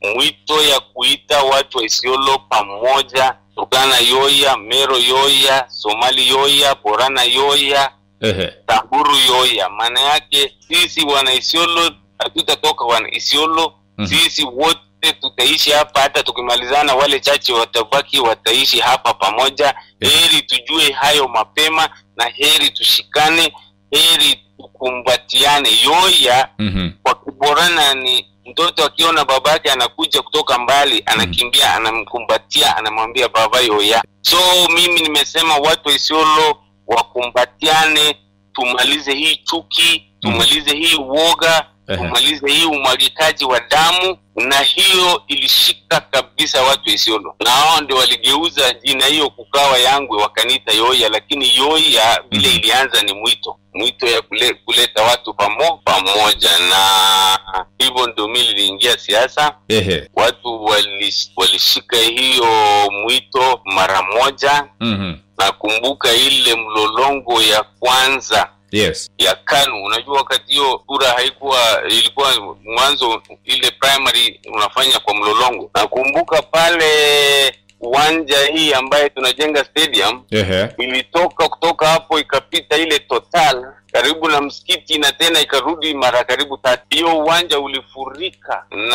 mwito ya kuita watu wa Isiolo pamoja, Turkana yoya, Mero yoya, Somali yoya, Borana yoya, Ehe. Samburu yoya. Maana yake sisi wana Isiolo hatutatoka wana Isiolo Mhm. sisi wote tutaishi hapa, hata tukimalizana, wale chache watabaki wataishi hapa pamoja. Yes. Heri tujue hayo mapema na heri tushikane, heri tukumbatiane. Yoya Mhm. kwa kuborana ni mtoto akiona babake anakuja kutoka mbali, anakimbia, anamkumbatia, anamwambia baba yoya. So mimi nimesema watu wa Isiolo wakumbatiane, tumalize hii chuki, tumalize hii uoga, Ehe. tumalize hii umwagikaji wa damu, na hiyo ilishika kabisa watu wa Isiolo, na hao ndio waligeuza jina hiyo kukawa Yangwe, wakaniita Yoya, lakini Yoya vile Mhm. ilianza ni mwito, mwito ya kule, kuleta watu pamo, pamoja, na hivyo ndio mimi niliingia siasa. Ehe. Watu walish, walishika hiyo mwito mara moja. Mhm. Nakumbuka ile mlolongo ya kwanza Yes. ya KANU. Unajua wakati hiyo kura haikuwa, ilikuwa mwanzo ile primary unafanya kwa mlolongo. Nakumbuka pale uwanja hii ambaye tunajenga stadium Ehe. ilitoka kutoka hapo ikapita ile total karibu na msikiti na tena ikarudi mara karibu tatu. Hiyo uwanja ulifurika na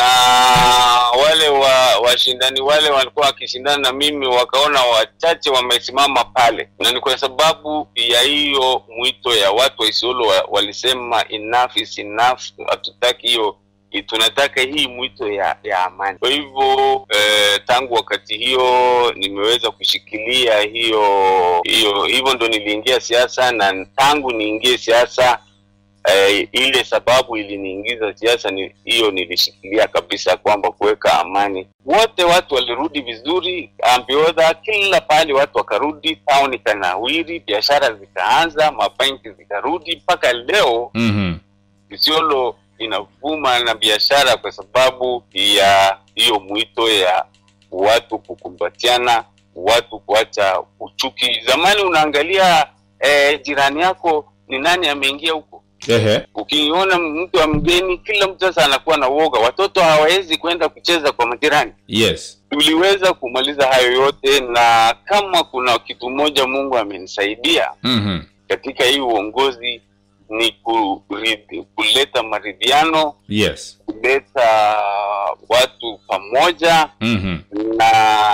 wale wa washindani wale walikuwa wakishindana na mimi, wakaona wachache wamesimama pale, na ni kwa sababu ya hiyo mwito ya watu wa Isiolo wa, walisema enough is enough, hatutaki hiyo i- tunataka hii mwito ya ya amani. Kwa hivyo eh, tangu wakati hiyo nimeweza kushikilia hiyo hiyo, hivyo ndo niliingia siasa, na tangu niingie siasa eh, ile sababu iliniingiza siasa ni hiyo, nilishikilia kabisa kwamba kuweka amani. Wote watu walirudi vizuri, ambiodha, kila pahali watu wakarudi, town ikanawiri, biashara zikaanza, mabenki zikarudi, mpaka leo Mhm. Isiolo inavuma na biashara kwa sababu ya hiyo mwito ya watu kukumbatiana, watu kuacha uchuki. Zamani unaangalia eh, jirani yako ni nani ameingia huko. Ehe. Ukiona mtu wa mgeni, kila mtu sasa anakuwa na uoga, watoto hawawezi kwenda kucheza kwa majirani. Yes. Tuliweza kumaliza hayo yote, na kama kuna kitu moja Mungu amenisaidia Mhm. katika hii uongozi ni kuridi, kuleta maridhiano, Yes. kuleta watu pamoja Mhm. na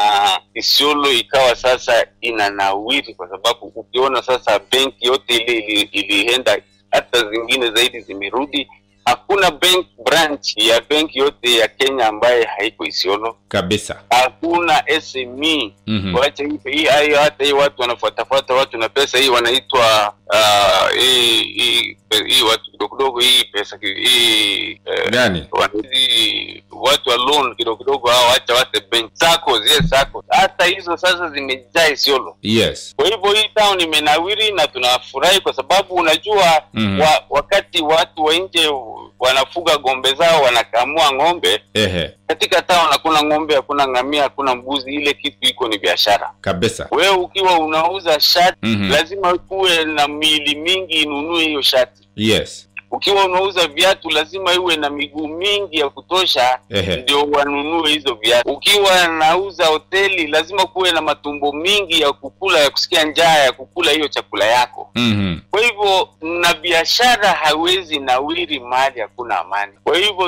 Isiolo ikawa sasa inanawiri, kwa sababu ukiona sasa benki yote ile ili- ilienda, hata zingine zaidi zimerudi. Hakuna bank branch ya benki yote ya Kenya ambaye haiko Isiolo. Kabisa. Hakuna SME Mhm. Wacha hii hii hayo, hata hii watu wanafuatafuata watu na pesa hii wanaitwa ah, hii hii hii watu kidogo kidogo hii pesa ki- hii eh, Gani? wana- hizi watu wa loan kidogo kidogo hao, acha wate bank sako zile sako, hata hizo sasa zimejaa Isiolo. Yes. Kwa hivyo hii town imenawiri na tunafurahi kwa sababu unajua Mhm. wa, wakati watu wa nje wanafuga ng'ombe zao wanakamua ng'ombe Ehe. katika town hakuna ng'ombe, hakuna ngamia, hakuna mbuzi. Ile kitu iko ni biashara. Kabisa. Wewe ukiwa unauza shati Mhm. lazima kuwe na miili mingi inunue hiyo shati. Yes. Ukiwa unauza viatu lazima iwe na miguu mingi ya kutosha Ehe. ndio wanunue hizo viatu. Ukiwa nauza hoteli lazima kuwe na matumbo mingi ya kukula, ya kusikia njaa ya kukula hiyo chakula yako. Mhm. Kwa hivyo na biashara hawezi nawiri mahali hakuna amani. Kwa hivyo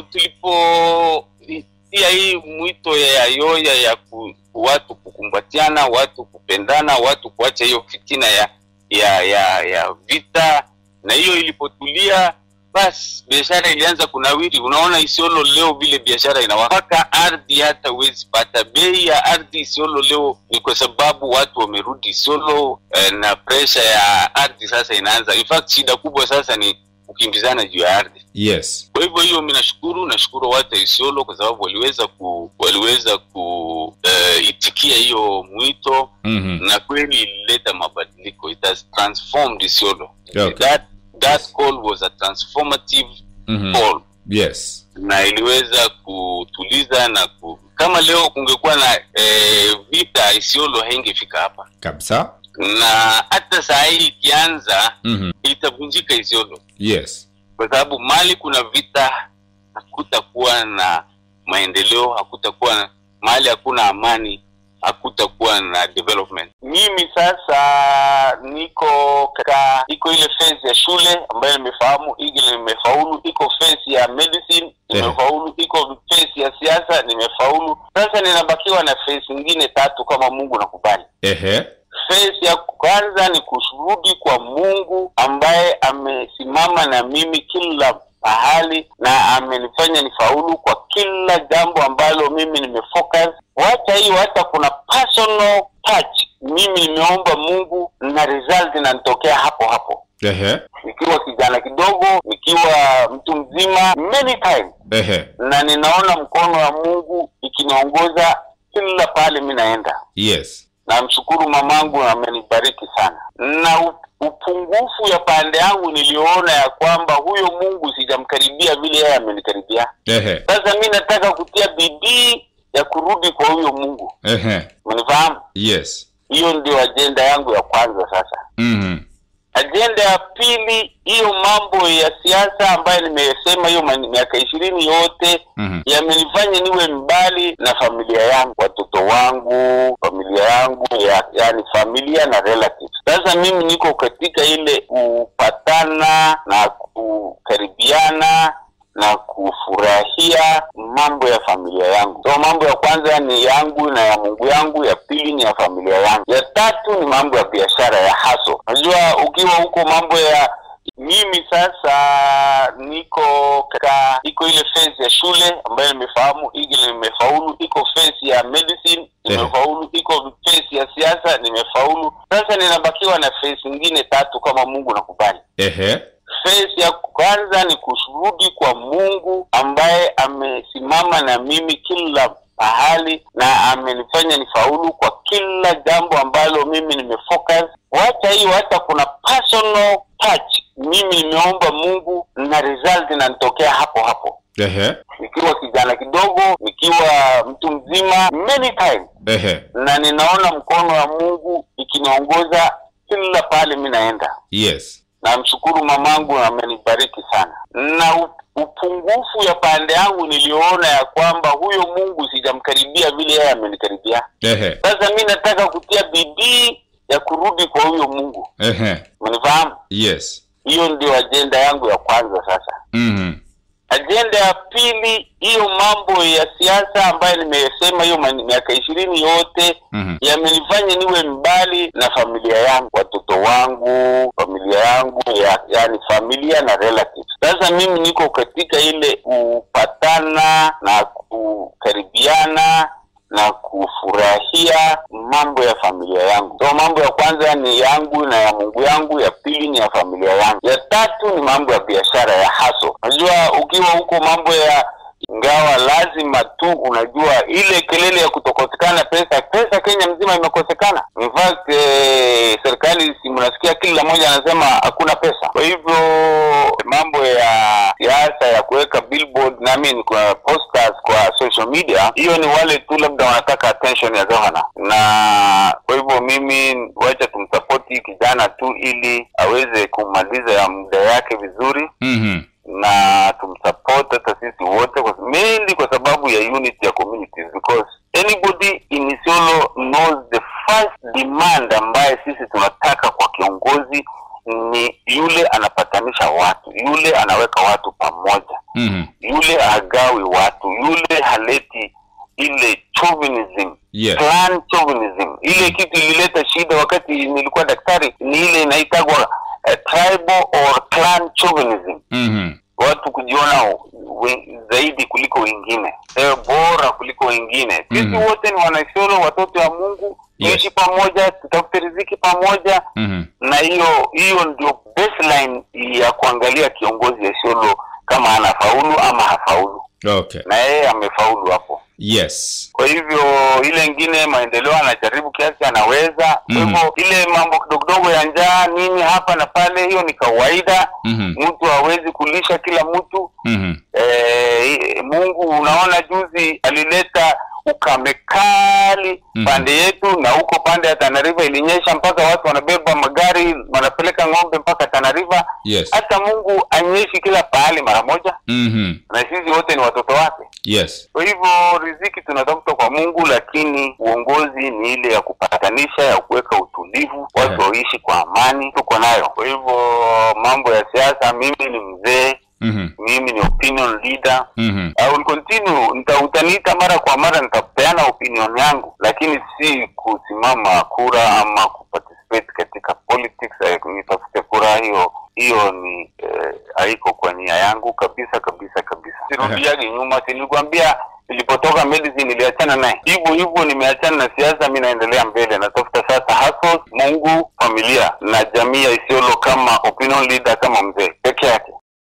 tulipotia hii mwito ya yoya ya ku, watu kukumbatiana, watu kupendana, watu kuacha hiyo fitina ya ya ya, ya vita, na hiyo ilipotulia, basi biashara ilianza kunawiri. Unaona Isiolo leo vile biashara inawaka, ardhi hata huwezi pata. Bei ya ardhi Isiolo leo ni kwa sababu watu wamerudi Isiolo eh, na presha ya ardhi sasa inaanza. In fact shida kubwa sasa ni kukimbizana juu ya ardhi. Yes. Kwa hivyo hiyo, mimi nashukuru, nashukuru watu wa Isiolo kwa sababu waliweza ku waliweza ku eh, itikia hiyo mwito Mhm. na kweli ilileta mabadiliko. It has transformed Isiolo. Okay. That that call was a transformative Mhm. call Yes. na iliweza kutuliza na ku, kama leo kungekuwa na eh, vita Isiolo haingefika hapa, Kabisa. na hata saa hii ikianza Mhm. itavunjika Isiolo Yes. kwa sababu mali kuna vita hakutakuwa na maendeleo hakutakuwa na mahali hakuna amani hakutakuwa na development mimi sasa niko katika iko ile phase ya shule ambayo nimefahamu ile nimefaulu iko phase ya medicine nimefaulu iko phase ya siasa nimefaulu sasa ninabakiwa na phase nyingine tatu kama mungu nakubali Ehe. phase ya kwanza ni kurudi kwa mungu ambaye amesimama na mimi kila pahali na amenifanya nifaulu kwa kila jambo ambalo mimi nimefocus wacha hiyo hata kuna personal touch mimi nimeomba mungu na result inanitokea hapo hapo Ehe. nikiwa kijana kidogo nikiwa mtu mzima many times Ehe. na ninaona mkono wa mungu ikiniongoza kila pale mi naenda Yes. namshukuru mamangu amenibariki sana na u- upungufu ya pande yangu niliona ya kwamba huyo mungu sijamkaribia vile yeye amenikaribia Ehe. sasa mi nataka kutia bidii ya kurudi kwa huyo mungu Ehe. umenifahamu Yes. hiyo ndio ajenda yangu ya kwanza sasa Mhm. ajenda ya pili hiyo mambo ya siasa ambayo nimesema hiyo mani- miaka ishirini yote Mhm. yamenifanya niwe mbali na familia yangu watoto wangu familia yangu ya, yani familia na relatives sasa mimi niko katika ile kupatana na kukaribiana na kufurahia mambo ya familia yangu so mambo ya kwanza ni yangu na ya mungu yangu ya pili ni ya familia yangu ya tatu ni mambo ya biashara ya haso unajua ukiwa huko mambo ya mimi sasa niko katika iko ile phase ya shule ambayo nimefahamu ile nimefaulu iko phase ya medicine nimefaulu iko phase ya siasa nimefaulu sasa ninabakiwa na phase nyingine tatu kama mungu nakubali Ehe. phase ya kwanza ni kurudi kwa mungu ambaye amesimama na mimi kila pahali na amenifanya nifaulu kwa kila jambo ambalo mimi nimefocus wacha hiyo hata kuna personal touch mimi nimeomba mungu na result inanitokea hapo hapo Ehe. nikiwa kijana kidogo nikiwa mtu mzima many times Ehe. na ninaona mkono wa mungu ikiniongoza kila pale mi naenda Yes. namshukuru mamangu amenibariki sana na u- upungufu ya pande yangu niliona ya kwamba huyo mungu sijamkaribia vile yeye amenikaribia Ehe. sasa mi nataka kutia bidii ya kurudi kwa huyo mungu Ehe. umenifahamu Yes. hiyo ndio ajenda yangu ya kwanza sasa Mhm. ajenda ya pili hiyo mambo ya siasa ambayo nimesema hiyo mani- miaka ishirini yote Mhm. yamenifanya niwe mbali na familia yangu watoto wangu familia yangu ya, yani familia na relatives sasa mimi niko katika ile kupatana na kukaribiana na kufurahia mambo ya familia yangu so mambo ya kwanza ni yangu na ya mungu yangu ya pili ni ya familia yangu ya tatu ni mambo ya biashara ya haso unajua ukiwa huko mambo ya ingawa lazima tu unajua ile kelele ya kutokosekana pesa pesa kenya mzima imekosekana in fact eh, serikali si mnasikia kila mmoja anasema hakuna pesa kwa hivyo mambo ya siasa ya kuweka billboard na I mean, kwa posters kwa social media hiyo ni wale tu labda wanataka attention ya gavana na kwa hivyo mimi wacha tumsapoti kijana tu ili aweze kumaliza ya muda yake vizuri Mhm. na tumsupport hata sisi wote kwa, mainly kwa sababu ya unity ya communities because anybody in Isiolo knows the first demand ambaye sisi tunataka kwa kiongozi ni yule anapatanisha watu yule anaweka watu pamoja Mhm. yule hagawi watu yule haleti ile chauvinism Yes. clan chauvinism ile kitu ilileta shida wakati nilikuwa daktari ni ile inaitagwa uh, tribal or clan chauvinism Mhm. watu kujiona we, zaidi kuliko wengine eh, bora kuliko wengine sisi Mhm. wote ni wanaisiolo watoto wa mungu Yes. tuishi pamoja tutafute riziki pamoja Mhm. na hiyo hiyo ndio baseline ya kuangalia kiongozi ya isiolo kama anafaulu ama hafaulu Okay. na yeye amefaulu hapo Yes. kwa hivyo ile ingine maendeleo anajaribu kiasi anaweza kwa Mhm. hivyo ile mambo kidogo kidogo ya njaa nini hapa na pale hiyo ni kawaida Mhm. mtu hawezi kulisha kila mtu Mhm. eh, mungu unaona juzi alileta ukame kali Mhm. pande yetu na huko pande ya tanariva ilinyesha mpaka watu wanabeba magari wanapeleka ng'ombe mpaka tanariva Yes. hata mungu anyeshi kila pahali mara moja Mhm. na sisi wote ni watoto wake yes Kwa hivyo riziki tunatafuta kwa Mungu, lakini uongozi ni ile ya kupatanisha, ya kuweka utulivu, watu Yeah. waishi kwa amani, tuko nayo. Kwa hivyo mambo ya siasa, mimi ni mzee, Mhm. mimi ni opinion leader. Mhm. I will continue, nita utaniita mara kwa mara, nitapeana opinion yangu, lakini si kusimama kura ama kuparticipate katika politics, eh, nitafute kura. Hiyo hiyo ni eh, haiko kwa nia yangu kabisa kabisa kabisa. Sirudiagi nyuma, si nilikwambia nilipotoka medicine niliachana naye hivyo hivyo, nimeachana na siasa, mi naendelea mbele, natafuta sasa hustles, Mungu, familia na jamii ya Isiolo kama opinion leader, kama mzee peke yake.